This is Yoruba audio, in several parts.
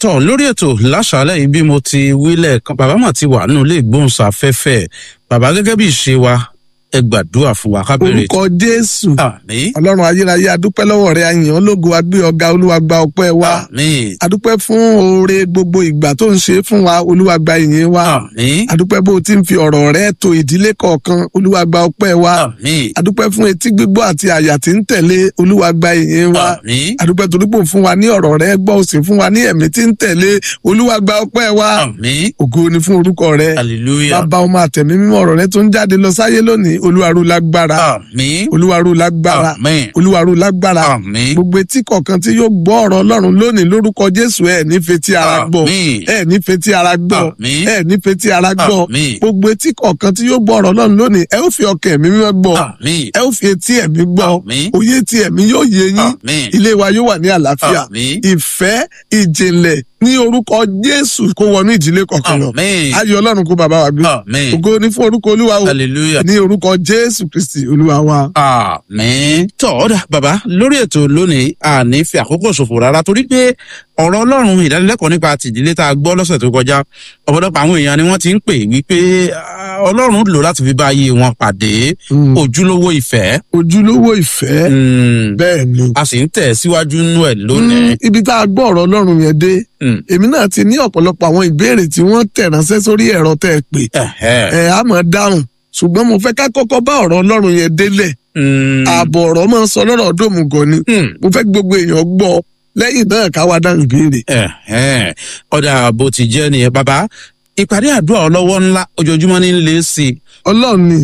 tọ lórí ètò láṣàálẹ̀ yìí bí mo ti wílẹ̀ kan bàbá mà ti wà nínú ilé ìgbóhùnsáfẹ́fẹ́ bàbá gẹ́gẹ́ bí ìṣe wa ẹ gbàdúrà fún wa ká bẹ̀rẹ̀ orúkọ jésù àmì ọlọ́run ayérayé adúpẹ́ lọ́wọ́ rẹ àyàn ológo agbé ọ̀gá olúwa gba ọpẹ́ wa àmì adúpẹ́ fún oore gbogbo ìgbà tó ń ṣe fún wa olúwa gba ìyìn wa àmì adúpẹ́ bó o ti ń fi ọ̀rọ̀ rẹ to ìdílé kọ̀ọ̀kan olúwa gba ọpẹ́ wa àmì adúpẹ́ fún etí gbígbọ́ àti àyà tí ń tẹ̀lé olúwa gba ìyìn wa àmì adúpẹ́ torí pò fún wa ní ọ̀rọ̀ rẹ gbọ́ ó sì fún wa ní ẹ̀mí tí ń tẹ̀lé olúwa gba ọpẹ́ wa àmì ògo ni fún orúkọ rẹ hallelujah bàbá ọmọ àtẹ̀mí mímọ́ ọ̀rọ̀ rẹ tó ń jáde lọ sáyé lónìí olúwa ró lágbára àmì olúwa ró lágbára àmì olúwa ró lágbára àmì gbogbo etí kọ̀ọ̀kan tí yóò gbọ́ ọ̀rọ̀ ọlọ́run lónìí lórúkọ jésù ẹ̀ ní fetí ara gbọ́ àmì ẹ̀ ní fetí ara gbọ́ Àmín. ẹ̀ ní fetí ara gbọ́ Àmín. gbogbo etí kọ̀ọ̀kan tí yóò gbọ́ ọ̀rọ̀ ọlọ́run lónìí ẹ ó fi ọkàn ẹ̀mí mímọ́ gbọ́ àmì ẹ ó fi etí ẹ̀mí gbọ́ Àmín. òye tí ẹ̀mí yóò yé yín àmì ilé wa yóò wà ní àlàáfíà Àmín. ìfẹ́ ìjìnlẹ̀ ní orúkọ jésù kó wọnú ìdílé kọ̀ọ̀kan lọ àmì ayọ̀ ọlọ́run kó bàbá wa gbé àmì ògo ní fún orúkọ olúwa o hallelujah. ní orúkọ jésù kristi olúwa wa. àmín tọ́ ọ̀dà bàbá lórí ètò lónìí àní fi àkókò ṣòfò rárá torí pé ọ̀rọ̀ ọlọ́run ìdánilẹ́kọ̀ọ́ nípa tìdílé tá a gbọ́ lọ́sẹ̀ tó kọjá ọ̀pọ̀lọpọ̀ àwọn èèyàn ni wọ́n ti ń pè wípé ah, ọlọ́run lò láti fi bá ayé wọn pàdé Mm. ojúlówó ìfẹ́ ojúlówó ìfẹ́ Mm, bẹ́ẹ̀ ni. a sì ń tẹ̀ síwájú nínú ẹ̀ lónìí. Mm, ibi tá a gbọ́ ọ̀rọ̀ ọlọ́run yẹn dé Mm, èmi náà ti ní ọ̀pọ̀lọpọ̀ àwọn ìbéèrè tí wọ́n tẹ̀ ránṣẹ́ sórí ẹ̀rọ tẹ́ ẹ pè ẹ̀hẹ́, ẹ̀ á mọ̀ dáhùn ṣùgbọ́n mo fẹ́ ká kọ́kọ́ bá ọ̀rọ̀ ọlọ́run yẹn délẹ̀ mm, ààbọ̀ ọ̀rọ̀ máa ń sọ lọ́rọ̀ dòmùgọ̀ ni mm, mo fẹ́ kí gbogbo èèyàn gbọ́ lẹ́yìn náà ká wá dáhùn ìbéèrè. ẹ̀hẹ́. ọ̀dà bó ti jẹ́ nìyẹn bàbá ìpàdé àdúrà ọlọ́wọ́ ńlá ojoojúmọ́ ní ń lé sí i ọlọ́run ni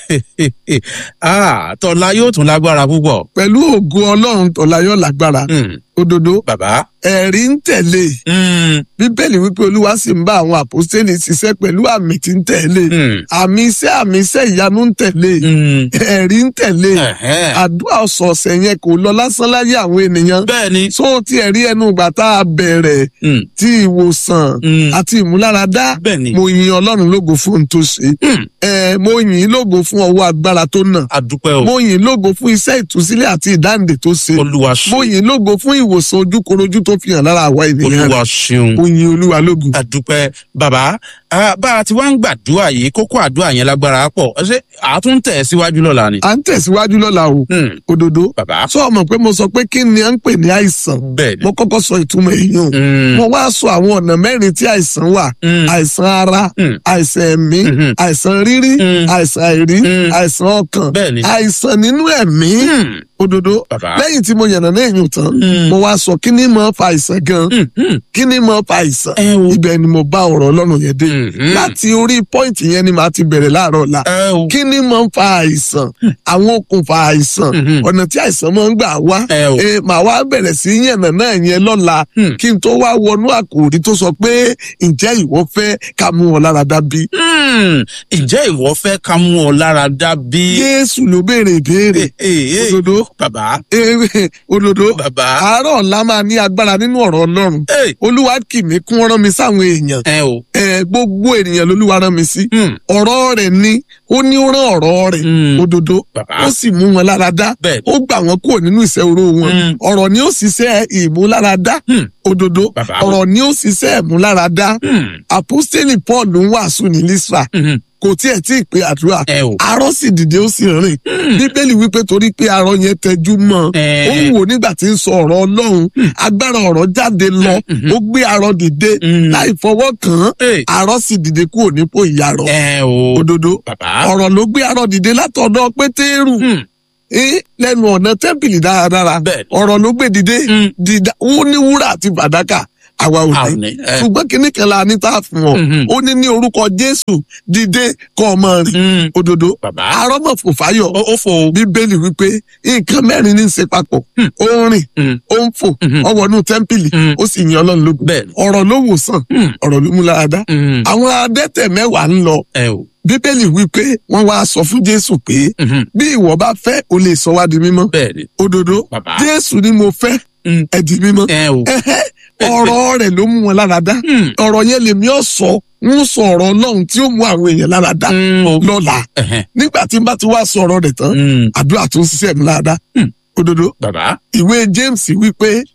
Ah, tọ́lá yóò tún lágbára púpọ̀. pẹ̀lú ògo ọlọ́run tọ̀láyọ̀ lágbára Mm, òdodo bàbá. ẹ̀rí ń tẹ̀lé Mm, bíbélì wípé olúwa sì ń bá àwọn àpòstélì ṣiṣẹ́ pẹ̀lú àmì tí ń tẹ̀lé mm, àmì iṣẹ́ àmì iṣẹ́ ìyanu ń tẹ̀lé mm, ẹ̀rí ń tẹ̀lé ẹ̀hẹ́. àdúrà ọ̀sọ̀ọ̀sẹ̀ yẹn kò lọ lásán láyé àwọn ènìyàn bẹ́ẹ̀ ni. tó ti ẹ̀rí ẹnu ìgbà tá a bẹ̀rẹ̀ Mm, tí ìwòsàn mm, àti ìmúláradá bẹ́ẹ̀ ni. mo yin ọlọ́run lógo fún ohun tó ṣe Mm, ẹ mo yin lógo fún ọwọ́ agbára tó nà adúpẹ́ o. mo yin lógo fún iṣẹ́ ìtúsílẹ̀ àti ìdáǹdè tó ṣe olúwa ṣe. mo yin lógo fún ìwòsàn ojúkorojú tó fi hàn lára àwa ènìyàn rẹ̀ olúwa ṣeun. mo yin olúwa lógo. adúpẹ́ bàbá ah, bá a ti wá ń gbàdúrà yìí kókó àdúrà yẹn lágbára pọ̀ ṣé àtún tẹ̀ síwájú lọ́la ni. à ń tẹ̀síwájú lọ́la o Mm, òdodo bàbá. sọ ọmọ pé mo sọ pé kí ni à ń pè ní àìsàn bẹ́ẹ̀ ni. mo kọ́kọ́ sọ ìtumọ̀ èèyàn Mm, mo wá sọ àwọn ọ̀nà mẹ́rin tí àìsàn wà mm, àìsàn ara Mm. àìsàn ẹ̀mí Mhm. àìsàn rírí Mm. àìsàn àìrí Mm. àìsàn ọkàn bẹ́ẹ̀ ni. àìsàn nínú ẹ̀mí Mm, òdodo bàbá. lẹ́yìn tí mo yànnà náà èèyàn tán Mm. mo wá sọ kí ni mo fa àìsàn gan Mm, mm, kí ni mo fa àìsàn ẹ o. ibẹ̀ ni mo bá ọ̀rọ̀ ọlọ́run yẹn dé Mhm. láti orí pọ́ìntì yẹn ni màá ti bẹ̀rẹ̀ láàárọ̀ ọ̀la ẹ o. kí ni mo ń fa àìsàn àwọn okùnfà àìsàn Mhm. ọ̀nà tí àìsàn máa ń gbà wá ẹ o. Eh, màá wá bẹ̀rẹ̀ sí yànnà náà yẹn lọ́la Hmm. kí n tó wá wọnú àkòrí tó sọ pé ǹjẹ́ ìwọ fẹ́ ká mú ọ lára dá bí. Mm, ǹjẹ́ ìwọ fẹ́ ká mú ọ lára dá bí? Jésù ló béèrè ìbéèrè Eh, eh, òdodo bàbá. eh, òdodo bàbá. àárọ̀ ọ̀la máa ní agbára nínú ọ̀rọ̀ Ọlọ́run Eh, olúwa kì mí kún rán mi sáwọn èèyàn ẹ o. Eh, gbogbo ènìyàn lolúwa rán mi sí Mm, ọ̀rọ̀ rẹ̀ ni ó ní ó rán ọ̀rọ̀ rẹ̀ mm, òdodo bàbá. ó sì mú wọn lára dá bẹ́ẹ̀ ó gbà wọn kúrò nínú ìṣẹ́ oró wọn Mm. ọ̀rọ̀ ni ó ṣiṣẹ́ ìmúláradá Hmm. òdodo Bàbá. ọ̀rọ̀ ni ó ṣiṣẹ́ ìmúláradá Mm, àpọ́stélì paul ń wàásù ní lísra mhm, kò tiẹ̀ tí ì pe àdúrà ẹ o. arọ́ sì dìde ó sì rìn bíbélì wípé torí pé arọ́ yẹn tẹjú mọ́ Eh. ó ń wò nígbà tí ń sọ ọ̀rọ̀ ọlọ́run agbára ọ̀rọ̀ jáde lọ ó gbé arọ́ dìde Mm. láì fọwọ́ kàn án Eh, arọ́ sì dìde kúrò nípò ìyàrọ̀ ẹ o. òdodo bàbá. ọ̀rọ̀ ló gbé arọ́ dìde látọ̀dọ̀ pétérù Mm, Eh, lẹ́nu ọ̀nà tẹ́ḿpìlì dáradára bẹ́ẹ̀ ni. ọ̀rọ̀ ló gbé dìde Mm. dídá ó ní wúrà àti fàdákà àwa ò Àwọn ní ni, ẹ. ṣùgbọ́n kinní kan la ní tá a fún ọ Mhm. ó ní ní orúkọ jésù dìde kọ́ ọmọ rìn Mm, òdodo bàbá. arọ́mọ̀ fò fáyọ̀ ó ó fò. bíbélì wípé nǹkan mẹ́rin ní í ṣe papọ̀ ó ń rìn Mm, ó ń fò Mhm. ó wọnú tẹ́ḿpìlì Mm. ó sì yan ọlọ́run lógo bẹ́ẹ̀ ni. ọ̀rọ̀ ló wò sàn Mm, ọ̀rọ̀ ló mú lára dá mm, àwọn adẹ́tẹ̀ mẹ́wàá ń lọ ẹ o. bíbélì wípé wọ́n wá sọ fún jésù pé Mhm, bí ìwọ bá fẹ́ o lè sọ wá di mímọ́ bẹ́ẹ̀ ni. òdodo bàbá. jésù ni mo fẹ́ Mm, ẹ di mímọ́ ẹ o. Ẹhẹ́, ọ̀rọ̀ rẹ̀ ló mú wọn lára dá Mm, ọ̀rọ̀ yẹn lèmi ọ̀ sọ ń sọ ọ̀rọ̀ ọlọ́run tí ó mú àwọn èèyàn lára dá mm, o. lọ́la Ẹhẹ́, nígbà tí n bá ti wá sọ ọ̀rọ̀ rẹ̀ tán mm, àdúrà tó ń ṣiṣẹ́ mi lára dá Hmm. òdodo bàbá. ìwé james wípé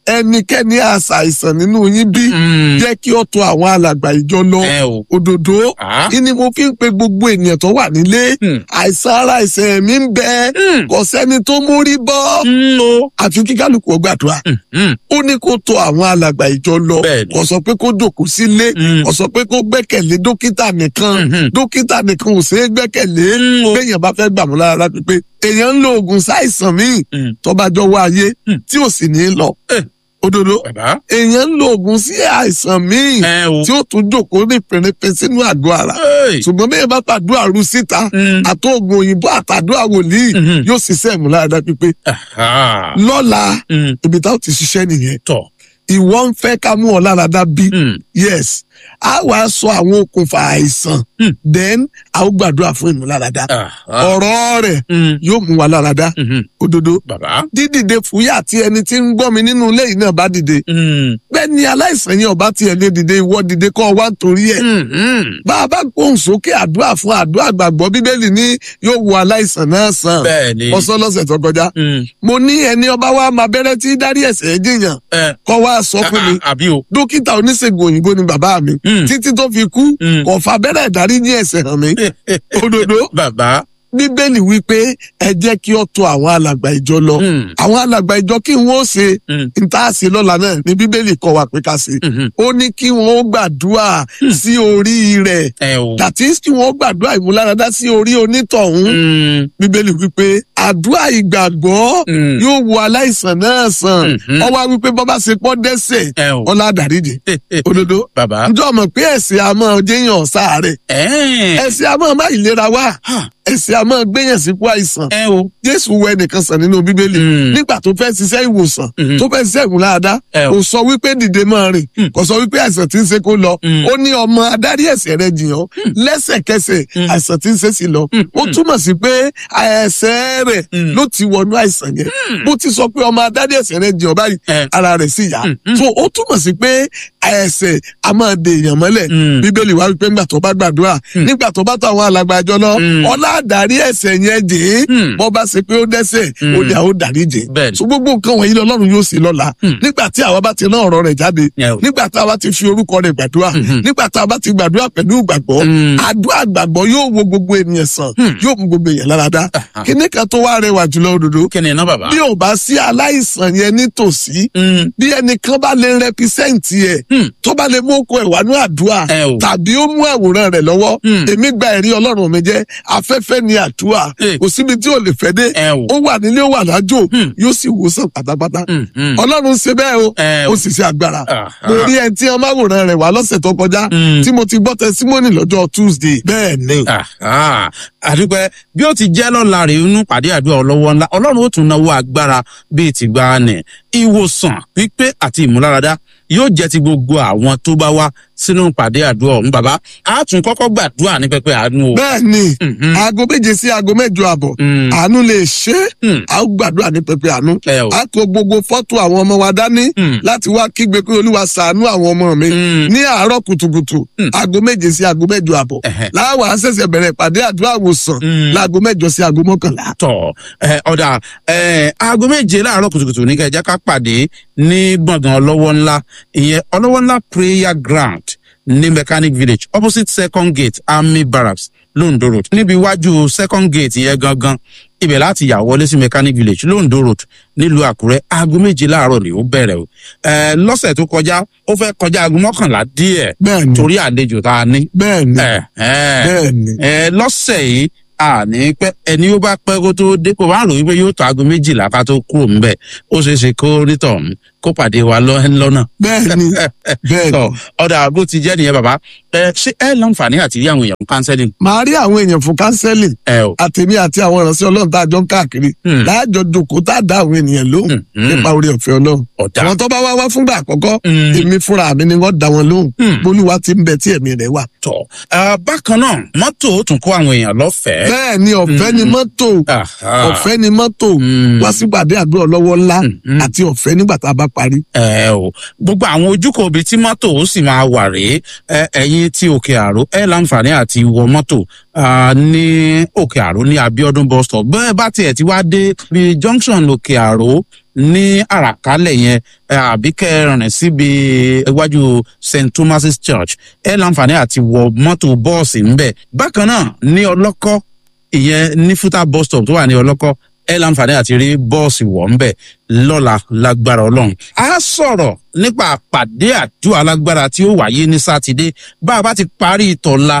ẹnikẹ́ni àṣàìsàn nínú yín bí Mm. jẹ́ kí ó tọ̀ àwọn alàgbà ìjọ lọ ẹ o. òdòdó Ah. ìní mo fi ń pe gbogbo ènìyàn tó wà nílé Mm. àìsàn ara ẹ̀sẹ̀ mi ń bẹ Mm. kò sẹ́ni tó mórí bọ́ Mm, o. àfi kí kálukú ó gbàdúrà Mm, mm. ó ní kó tọ̀ àwọn alàgbà ìjọ lọ Bẹ́ẹ̀ni. kò sọ pé kó dòkú sílé Mm. kò sọ pé kó gbẹ́kẹ̀lé dókítà nìkan Mhm. dókítà nìkan ò ṣeé gbẹ́kẹ̀lé Mm, o. béèyàn bá fẹ́ gbàmú lára pípé èèyàn ń lo oògùn sáìsàn míì Mm. tó bá jọ wá ayé Mm. tí ò sì ní lọ Eh. òdodo bàbá. èèyàn ń lo oògùn sí àìsàn míì ẹ o. tí ó tún jókòó ní pèrèpè sínú àgọ́ ara Hey. ṣùgbọ́n bí ẹ bá fàdúrà ru síta Mm. àtọ́gùn òyìnbó àtàdúrà wòlíì Mhm. yóò ṣiṣẹ́ ìmúláradá pípé Aha. lọ́la Mm. ibi táwọn ti ṣiṣẹ́ nìyẹn tọ̀. ìwọ ń fẹ́ ká mú ọ láradá bí Mm. yes a wá sọ àwọn okùnfà àìsàn Hmm. then a ó gbàdúrà fún ìmúláradá Aha. ọ̀rọ̀ rẹ̀ Mm. yóò mú wa láradá Mhm. òdodo bàbá. dídìde fúyà tí ẹni tí ń gbọ́ mi nínú ilé yìí náà bá dìde Mm. bẹ́ẹ̀ ni aláìsàn yẹn ọba tiẹ̀ lé dìde ìwọ dìde kọ́ ọ wá nítorí ẹ̀ Mm, mm. bá a bá gbóhùn sókè àdúrà fún àdúrà gbàgbọ́ bíbélì ní yóò wo aláìsàn náà sàn bẹ́ẹ̀ni. ọsọ lọ́sẹ̀ tó kọjá Mm. mo ní ẹni ọba wa máa bẹ̀rẹ̀ tí dárí ẹ̀ṣẹ̀ jìyàn ẹ. kọ́ wa sọ fún mi Ah, àbí o. dókítà oníṣègùn òyìnbó ni bàbá mi Mm. títí tó fi kú Mm. kò fa abẹ́rẹ́ ìdáríjì ẹ̀ṣẹ̀ hàn mí òdodo bàbá. bíbélì wípé ẹ jẹ́ kí ó tọ̀ àwọn alàgbà ìjọ lọ Mm. àwọn alàgbà ìjọ kí wọn ó ṣe Mm. níta ṣe lọ́la náà ní bíbélì kọ́ wa pé ká ṣe Mhm. ó ní kí wọn ó gbàdúrà sí orí rẹ̀ ẹ o. that is kí wọn ó gbàdúrà ìmúláradá sí orí onítọ̀hún Mm. bíbélì wípé àdúrà ìgbàgbọ́ Mm. yóò wo aláìsàn náà sàn Mhm. ọwọ́ wípé bọ́bá ṣe pọ́ dẹ́sẹ̀ ẹ o. ọlá àdáríjì òdodo bàbá. njọ́ mọ̀ pé ẹ̀sìn àmọ́ jẹ́yàn sáàrẹ̀ ẹ. ẹ̀sìn àmọ́ má ìlera wá Ha. ẹ̀sìn àmọ́ gbẹ̀yàn sípò àìsàn ẹ o. jésù wẹ nìkan sàn nínú bíbélì Mm. nígbà tó fẹ́ ṣiṣẹ́ ìwòsàn Mhm. tó fẹ́ ṣiṣẹ́ ìmúláradá Ẹ o. kò sọ wípé dìde máa rìn Mm. kò sọ wípé àìsàn tí ń ṣe kó lọ Mm. ó ní ọmọ adarí ẹ̀ṣẹ̀ rẹ̀ jìyàn lẹ́sẹ̀kẹsẹ̀ Mm. àìsàn tí ń ṣe sí lọ Mm. ó túmọ̀ sí pé ẹ̀ṣẹ̀ rẹ̀ Mm. ló ti wọnú àìsàn yẹn bó ti sọ pé ọmọ adarí ẹ̀ṣẹ̀ rẹ̀ jìyàn báyìí Ẹ. ara rẹ̀ sì yá Mm. so ó túmọ̀ sí pé ẹ̀ṣẹ̀ a máa de èèyàn mọ́lẹ̀ Mm. bíbélì wá wípé nígbà tó bá gbàdúrà nígbà tó bá tó àwọn alàgbà àjọ lọ Mm. ọlá àdárí ẹ̀ṣẹ̀ yẹn dè é Mm. bọ́ bá ṣe pé ó dẹ́ṣẹ̀ Mm. ó ní àwọn dárí jẹ Bẹ́ẹ̀ni. so gbogbo nǹkan wọ̀nyí lọ́lọ́run yóò ṣe lọ́la Mm. nígbà tí àwa bá ti rán ọ̀rọ̀ rẹ̀ jáde Ẹ o. nígbà tí àwa ti fi orúkọ rẹ̀ gbàdúrà Mhm. nígbà tí àwa ti gbàdúrà pẹ̀lú ìgbàgbọ́ Mm. àdúrà gbàgbọ́ yóò wo gbogbo ènìyàn sàn Mm. yóò mú gbogbo èèyàn lára dá Aha. kíní kan tó wá rẹwà jùlọ òdodo kí ni iná bàbá. bí ò bá sí aláìsàn yẹn nítòsí Mm. bí ẹnìkan bá lè rẹpísẹ́ǹtì ẹ̀ Mm. tó bá lè mú oko ẹ̀ wá ní àdúrà ẹ o. tàbí ó mú àwòrán rẹ̀ lọ́wọ́ Mm. èmi gba ẹ̀rí ọlọ́run mi jẹ́ afẹ́fẹ́ ni àdúrà Eh. kò síbi tí ò lè fẹ́ dé ẹ o. ó wà nílé ó wà lájò Mm. yóò sì wòsàn pátápátá Mm. Mm. ọlọ́run ṣe bẹ́ẹ̀ o ẹ ó o. sì ṣe agbára Aha. mo rí ẹni tí ọmọ àwòrán rẹ̀ wá lọ́sẹ̀ tó kọjá Mm. tí mo ti gbọ́ tẹsímọ́nì lọ́jọ́ tuesday bẹ́ẹ̀ ni Aha. àdúpẹ́ bí ó ti jẹ́ lọ́la rè inú pàdé àdúrà ọlọ́wọ́ ńlá ọlọ́run ó tún náwó agbára bíi ti gba ni ìwòsàn pípé àti ìmúláradá yóò jẹ́ ti gbogbo àwọn tó bá wá sínú pàdé àdúrà ọ̀hún bàbá a tún kọ́kọ́ gbàdúrà ní pẹpẹ àánú o. bẹ́ẹ̀ ni Mhm. aago méje sí aago mẹ́jọ àbọ̀ Mm. àánú lè ṣe é Mm. a ó gbàdúrà ní pẹpẹ àánú ẹ o. a kó gbogbo fọ́tò àwọn ọmọ wa dání Mm. láti wá kígbe pé olúwa ṣàánú àwọn ọmọ mi Mm. ní àárọ̀ kùtùkùtù Mm. aago méje sí aago mẹ́jọ àbọ̀ Ẹhẹ́. láwa á ṣẹ̀ṣẹ̀ bẹ̀rẹ̀ ìpàdé àdúrà wòsàn Mm. láago mẹ́jọ sí aago mọ́kànlá. tọ ẹ ọdà ẹ aago méje láàárọ̀ kùtùkùtù ní kẹjá ká pàdé ní gbọ̀ngàn ọlọ́wọ́ ńlá ìyẹn ọlọ́wọ́ ńlá prayer ground ní mechanic village opposite second gate army barracks londo road níbi iwájú second gate yẹn gangan ibẹ̀ láti yà wọlé sí mechanic village londo road nílùú àkúrẹ́ aago méje láàárọ̀ ni ó bẹ̀rẹ̀ o ẹ lọ́sẹ̀ tó kọjá ó fẹ́ kọjá aago mọ́kànlá díẹ̀ bẹ́ẹ̀ni torí àlejò tá a ní bẹ́ẹ̀ni ẹ ẹ bẹ́ẹ̀ni ẹ lọ́sẹ̀ yìí àní pẹ́ ẹni ó bá pẹ́ kó tó dé kó bá rò wípé yóò tó aago méjìlá ká tó kúrò ńbẹ̀ ó ṣeé ṣe kó nítọ̀hún kó pàdé wa lọ- lọ́nà. bẹ́ẹ̀ni bẹ́ẹ̀ni. tọ ọ̀dà bó ti jẹ́ nìyẹn bàbá ẹ ṣé ẹ láǹfààní àti rí àwọn èèyàn counseling. màá rí àwọn èèyàn fún counseling ẹ o. àtẹ̀mí àti àwọn ìránṣẹ́ ọlọ́run tá a jọ ń káàkiri Hmm. láàjọ jòkó tá a dá àwọn ènìyàn lóhùn Hmm. nípa orí ọ̀fẹ́ ọlọ́run. ọ̀dà. àwọn tó bá wá wá fúngbà àkọ́kọ́ Hmm. èmi fúnra mi ni wọ́n dá wọn lóhùn Hmm. bolúwa ti ń bẹ tí ẹ̀mí rẹ̀ wà. tọ ẹ bákan náà mọ́tò ó tún kó àwọn èèyàn lọ́fẹ̀ẹ́. bẹ́ẹ̀ ni ọ̀fẹ́ ni mọ́tò Aha. ọ̀fẹ́ ni mọ́tò Hmm. wá sípàdé àdúrà lọ́wọ́ ńlá Hmm. àti ọ̀fẹ́ nígbà tá a bá parí. ẹ o gbogbo àwọn ojúkò ibi tí mọ́tò ó sì máa wà rèé ẹ ẹ̀yin tí òkè àró ẹ láǹfààní àti wọ mọ́tò ah, ní òkè àró ní abiodun bus stop bẹ́ẹ̀ bá tiẹ̀ ti wá dé bí junction òkè àró ní àràkálẹ̀ yẹn àbí kẹrin síbi iwájú st thomas's church ẹ láǹfààní àti wọ mọ́tò bọ́ọ̀sì ńbẹ̀ bákan náà ní ọlọ́kọ́ ìyẹn ní fúta bus stop tó wà ní ọlọ́kọ́ ẹ láǹfààní àti rí bọ́ọ̀sì wọ̀ ńbẹ̀ lọ́la lágbára ọlọ́run a sọ̀rọ̀ nípa àpàdé àdúrà alágbára tí ó wáyé ní sátidé bá a bá ti parí ìtọ́la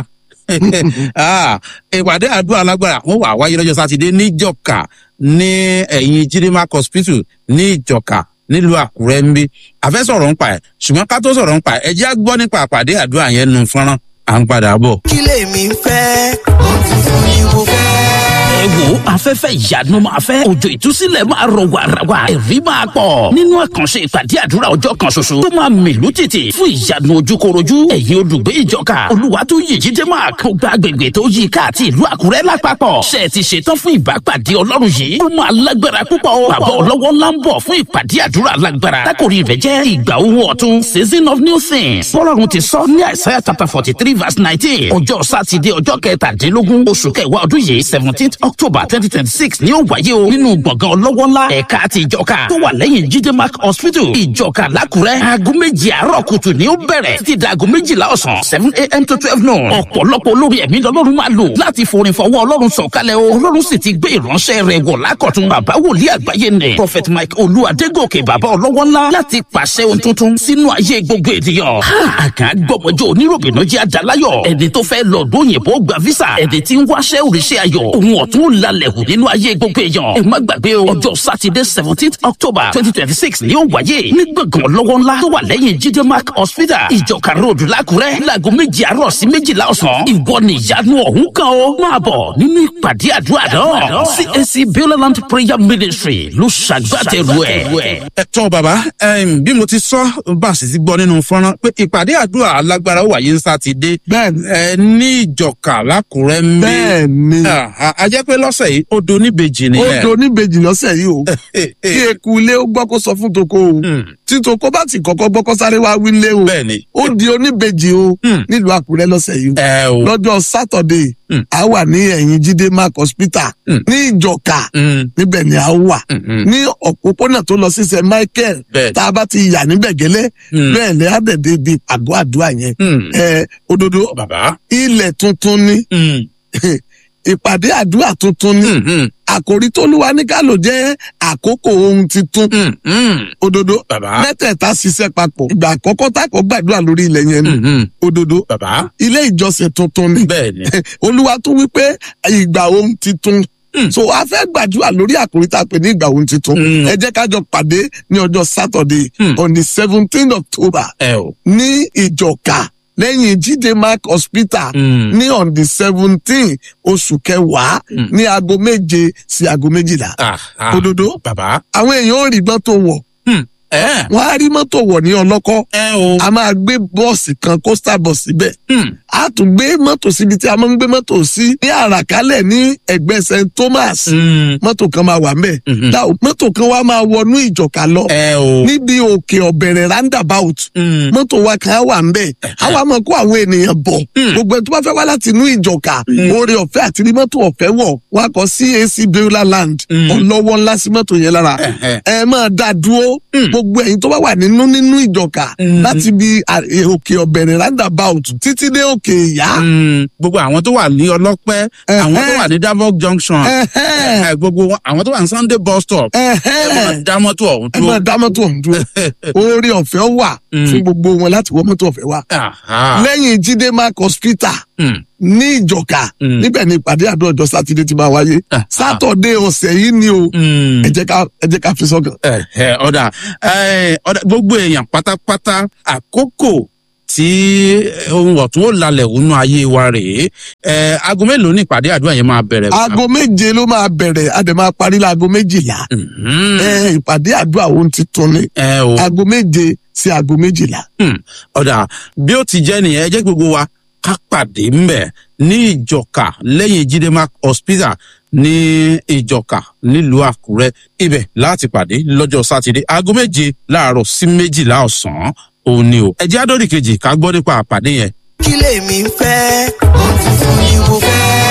ìpàdé àdúrà alágbára wọn wà wáyé lọ́jọ́ sátidé níjọ̀ka ní ẹ̀yìn jidimark hospital ní ìjọ̀ka nílùú àkúrẹ́ ń bí àfẹ́ sọ̀rọ̀ ń pa ẹ̀ ṣùgbọ́n ká tó sọ̀rọ̀ ń pa ẹ̀ ẹ jẹ́ á gbọ́ nípa àpàdé àdúrà yẹn nu fọ́nrán à ń padà bọ̀. kí lèmi ń fẹ́ òtítọ́ ni mo fẹ́ ẹ wo afẹ́fẹ́ ìyanu máa fẹ́ òjò ìtúsílẹ̀ máa rọ̀ wàràwà ẹ̀rí máa pọ̀ nínú àkànṣe ìpàdé àdúrà ọjọ́ kan ṣoṣo tó máa mìlú títì fún ìyanu ojúkorojú ẹ̀yin olùgbé ìjọka olúwa tó yè jíde máa kó gba agbègbè tó yí ká àti ìlú àkúrẹ́ lápapọ̀ ṣe ti ṣetán fún ìbápàdé ọlọ́run yìí ó máa lágbára púpọ̀ o bàbá ọlọ́wọ́ ńlá ń bọ̀ fún ìpàdé àdúrà lágbára tákòrí rẹ̀ jẹ́ ìgbà owó ọ̀tun season of new things bọ́lọ́run ti sọ ní àìsàn chapter forty three verse nineteen ọjọ́ sátidé ọjọ́ kẹtàdínlógún oṣù kẹwàá ọdún yìí seventeenth october twenty twenty six ni ó wáyé o nínú gbọ̀ngàn ọlọ́wọ́ ńlá ẹ̀ka àti ìjọka tó wà lẹ́yìn jíde mark hospital ìjọka lákùrẹ́ aago méjì àárọ̀ kùtù ni ó bẹ̀rẹ̀ títí di aago méjìlá ọ̀sán seven a.m. to twelve noon ọ̀pọ̀lọpọ̀ olórí ẹ̀mí lọ́lọ́run máa lò láti forin fọwọ́ ọlọ́run sọ̀kalẹ̀ o ọlọ́run sì ti gbé ìránṣẹ́ rẹ̀ wọ̀ lákọ̀tún bàbá wòlíì àgbáyé nì prophet mike olú adégòkè bàbá ọlọ́wọ́ ńlá láti pàṣẹ ohun tuntun sínú ayé gbogbo ènìyàn àkàn gbọmọjọ oníròbìnú jẹ́ àdáláyọ̀ ẹni tó fẹ́ lọ lóyìnbó gba visa ẹni tí ń wáṣẹ́ òrìṣẹ́ ayọ̀ òun ọ̀tún lálẹ́ hù nínú ayé gbogbo èèyàn ẹ má gbàgbé o ọjọ́ sátidé seventeenth october twenty twenty six ni ó wáyé ní gbọ̀ngàn lọ́wọ́ ńlá tó wà lẹ́yìn jíde mark hospital ìjọka road lákùrẹ́ láago méjì àárọ̀ sí méjìlá ọ̀sán ìwọ ni ìyanu ọ̀hún kan o máa bọ̀ nínú ìpàdé àdúrà náà cac bioland prayer ministry ló ṣàgbàtẹ̀rù ẹ̀. ẹ tọ́ bàbá em, bí mo ti sọ bá a sì ti gbọ́ nínú fọ́nrán pé ìpàdé àdúrà alágbára ó wáyé ní sátidé bẹ́ẹ̀ni ẹ ní ìjọka lákùrẹ́ ń bí bẹ́ẹ̀ni a jẹ́ pé lọ́sẹ̀ yìí ó do níbejì ó nìyẹn. do oníbejì lọ́sẹ̀ yìí o kí eku ilé ó gbọ́ kó sọ fún toko o Hmm, tí toko bá ti kọ́kọ́ gbọ́ kó sáré wá wí lé o bẹ́ẹ̀ni ó di oníbejì o Hmm. nílùú àkúrẹ́ lọ́sẹ̀ yìí o ẹ o. lọ́jọ́ sátọ̀dé Hmm. a wà ní ẹ̀yìn jíde mark hospital Hmm. ní ìjọka Hmm, níbẹ̀ ni a wà hmm, hmm, ní òpópónà tó lọ sí st michael bẹ́ẹ̀ tá a bá ti yà níbẹ̀ gẹ́lẹ́ Hmm. bẹ́ẹ̀ lẹ́ àdẹ̀dẹ̀ di àgọ́ àdúrà yẹn hmm, ẹ òdodo bàbá. ilẹ̀ tuntun ni Hmm, ìpàdé àdúrà tuntun ni hmm, hmm, àkòrí tó lúwa ní ká lò jẹ́ àkókò ohun titun hmm, hmm, òdodo bàbá. mẹ́tẹ̀ẹ̀ta ṣiṣẹ́ papọ̀ ìgbà àkọ́kọ́ tá a kọ́ gbàdúrà lórí ilẹ̀ yẹn ni Hmm, hmm, òdodo bàbá. ilé ìjọsìn tuntun ni bẹ́ẹ̀ni. olúwa tún wí pé ìgbà ohun titun Hmm. so a fẹ́ gbàdúrà lórí àkòrí tá a pè ní ìgbà ohun titun Hmm. ẹ jẹ́ ká jọ pàdé ní ọjọ́ saturday Hmm. on the seventeen october ẹ o. ní ìjọka lẹ́yìn jíde mark hospital Hmm, ní on the seventeen oṣù kẹwàá Hmm. ní aago méje sí aago méjìlá ah, ah, òdodo bàbá. àwọn èèyàn ò rí mọ́tò wọ̀ ẹ wọ́n á rí mọ́tò wọ̀ ní ọlọ́kọ́ ẹ o. a máa gbé bọ́ọ̀sì kan coaster bus síbẹ̀ Hmm, a tún gbé mọ́tò síbi tí a máa ń gbé mọ́tò sí ní àràkálẹ̀ ní ẹgbẹ́ st thomas hmm, mọ́tò kan máa wà ńbẹ̀ Mhm. Now, mọ́tò kan wá máa wọnú ìjọ̀ka lọ ẹ o. níbi òkè ọ̀bẹ̀rẹ̀ roundabout Hmm, mọ́tò wa kan á wà ńbẹ̀ a wá máa kó àwọn ènìyàn bọ̀ Hmm. gbogbo ẹni tó bá fẹ́ wá láti inú ìjọ̀ka oore ọ̀fẹ́ àti rí mọ́tò ọ̀fẹ́ wọ̀ wá kọ cac beulah land Hmm. ọlọ́wọ́ ńlá sí mọ́tò yẹn lára Ẹ̀hẹ̀. ẹ máa dá dúró Hmm. gbogbo ẹ̀yin tó bá wà nínú nínú ìjọ̀ka Hmm. láti bi à- e- òkè ọ̀bẹ̀rẹ̀ roundabout títí dé òkè ìyá. Hmm, gbogbo àwọn tó wà ní ọlọ́pẹ́ àwọn tó wà ní davok junction Ẹ̀hẹ́. ẹ, gbogbo wọn- àwọn tó wà ní sunday bus stop ẹ máa Ẹ̀hẹ́. dá mọ́tò ọ̀hún ẹ máa dúró. dá mọ́tò ọ̀hún dúró oore ọ̀fẹ́ wà Hmm. fún gbogbo wọn láti wọ mọ́tò ọ̀fẹ́ wà. Aha. lẹ́yìn jíde mark hospital Hmm, ní ìjọ̀ka Hmm. níbẹ̀ ni ìpàdé àdó ọjọ́ sátidé ti máa wáyé Ah, sátọ̀dé ọ̀sẹ̀ yìí ni o hmm. ẹ jẹ́ ká ẹ jẹ́ ká fi sọ́kàn. ẹ ẹ ọ̀dà ẹ ọ̀dà gbogbo èèyàn pátápátá àkókò tí ohun ọ̀tún ó lalẹ̀ wọnú ayé wa rèé ẹ aago mélòó ní ìpàdé àdúrà yẹn máa bẹ̀rẹ̀. aago méje ló máa bẹ̀rẹ̀ a dẹ̀ máa parí láago méjìlá Mhm. ẹ ìpàdé àdúrà ohun ti tún ni ẹ o aago méje sí aago méjìlá. Hmm. ọ̀dà bí ó ti jẹ́ nìyẹn ẹ jẹ́ kí gbogbo wa ká pàdé ńbẹ̀ ní ìjọka lẹ́yìn jidemark hospital ní ìjọka nílùú àkúrẹ́ ibẹ̀ láti pàdé lọ́jọ́ sátidé aago méje láàárọ̀ sí méjìlá ọ̀sán òun ni o. ẹ jẹ́ àdórí kejì ká gbọ́ nípa àpàdé yẹn kí lèmi ń fẹ́ òtítọ́ ni mo fẹ́. ẹ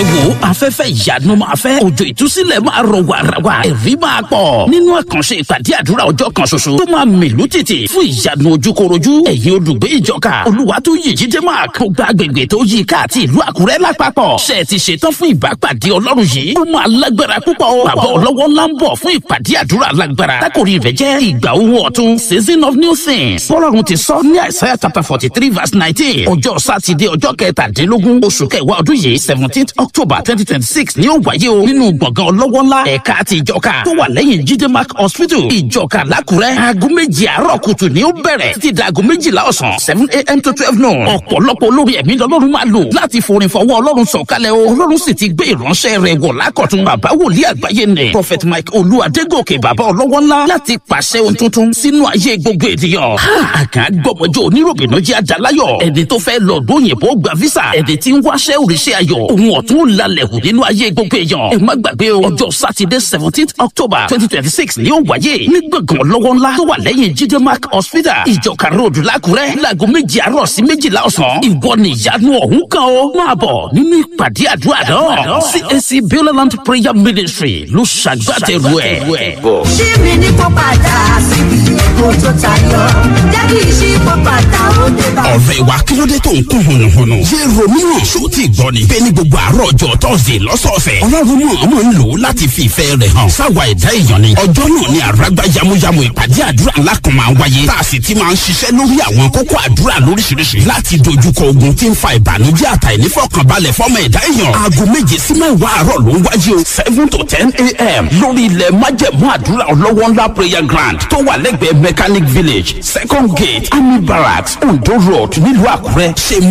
ẹ wo afẹ́fẹ́ ìyanu máa fẹ́ òjò ìtúsílẹ̀ máa rọ̀ wàràwà ẹ̀rí máa pọ̀ nínú àkànṣe ìpàdé àdúrà ọjọ́ kan ṣoṣo tó máa mìlú títì fún ìyanu ojúkorojú ẹ̀yin olùgbé ìjọka olúwa tó yè jíde máa kó gba agbègbè tó yí ká àti ìlú àkúrẹ́ lápapọ̀ ṣe ti ṣetán fún ìbápàdé ọlọ́run yìí ó máa lágbára púpọ̀ bàbá ọlọ́wọ́ ńlá ń bọ̀ fún ìpàdé àdúrà lágbára tákòrí rẹ̀ jẹ́ ìgbà owó ọ̀tun season of new things bọ́lọ́run ti sọ ní àìsàn chapter forty three verse nineteen ọjọ́ sátidé ọjọ́ kẹtàdínlógún oṣù kẹwàá ọdún yìí seventeenth october twenty twenty six ni ó wáyé o nínú gbọ̀ngàn ọlọ́wọ́ ńlá ẹ̀ka àti ìjọka tó wà lẹ́yìn jíde mark hospital ìjọka lákùrẹ́ aago méjì àárọ̀ kùtù ni ó bẹ̀rẹ̀ títí di aago méjìlá ọ̀sán seven a.m. to twelve noon ọ̀pọ̀lọpọ̀ olórí ẹ̀mí lọ́lọ́run máa lò láti forin fọwọ́ ọlọ́run sọ̀kalẹ̀ o ọlọ́run sì ti gbé ìránṣẹ́ rẹ̀ wọ̀ lákọ̀tún bàbá wòlíì àgbáyé nì prophet mike olú adégòkè bàbá ọlọ́wọ́ ńlá láti pàṣẹ ohun tuntun sínú ayé gbogbo ènìyàn àkàn gbọmọjọ oníròbìnà jẹ́ àdáláyọ̀ ẹni tó fẹ́ lọ lóyìnbó gba visa ẹni tí ń wáṣẹ́ òrìṣẹ́ ayọ̀ òun ọ̀tún lalẹ̀ hù nínú ayé gbogbo èèyàn ẹ má gbàgbé o ọjọ́ sátidé seventeenth october twenty twenty six ni ó wáyé ní gbọ̀ngàn lọ́wọ́ ńlá tó wà lẹ́yìn jíde mark hospital ìjọka road lákùrẹ́ láago méjì àárọ̀ sí méjìlá ọ̀sán ìwọ ni ìyanu ọ̀hún kan o máa bọ̀ nínú ìpàdé àdúrà náà cac bioland prayer ministry ló ṣàgbàtẹ̀rù ẹ̀. ṣí mi ní kó padà síbi èkó tó tayọ jẹ́ kí n ṣí kó padà ó dé bá. ọ̀rẹ́ wa kí ló dé tó ń kún hùnùhùnù. ṣé romeo ṣó ti gbọ́ ni. bẹ́ẹ̀ ni gbogbo àárọ̀ ọjọ́ tọ́sídẹ̀ẹ́ lọ́sọ̀ọ̀sẹ̀. ọlọ́run mọ̀ ọmọ ń lò ó láti fi ìfẹ́ rẹ̀ hàn. sáwa ẹ̀dá èèyàn ni. ọjọ́ náà ni àràgbá yamuyamu ìpàdé àdúrà ńlá kan máa ń wáyé. tá a sì ti máa ń ṣiṣẹ́ lórí àwọn kókó àdúrà lóríṣiríṣi. láti dojúkọ ogun tí ń fa ìbànújẹ́ àtàìnífọ̀kànbalẹ̀ fọ́mọ ẹ̀dá èèyàn. aago méje sí mẹ́wàá àárọ̀ ló ń wáyé o. seven to ten a.m. lórí ilẹ̀ májẹ̀mú àdúrà ọlọ́wọ́ ńlá prayer ground tó wà lẹ́gbẹ̀ẹ́ mechanic village second gate army barracks ondo road nílùú àkúrẹ́. ṣe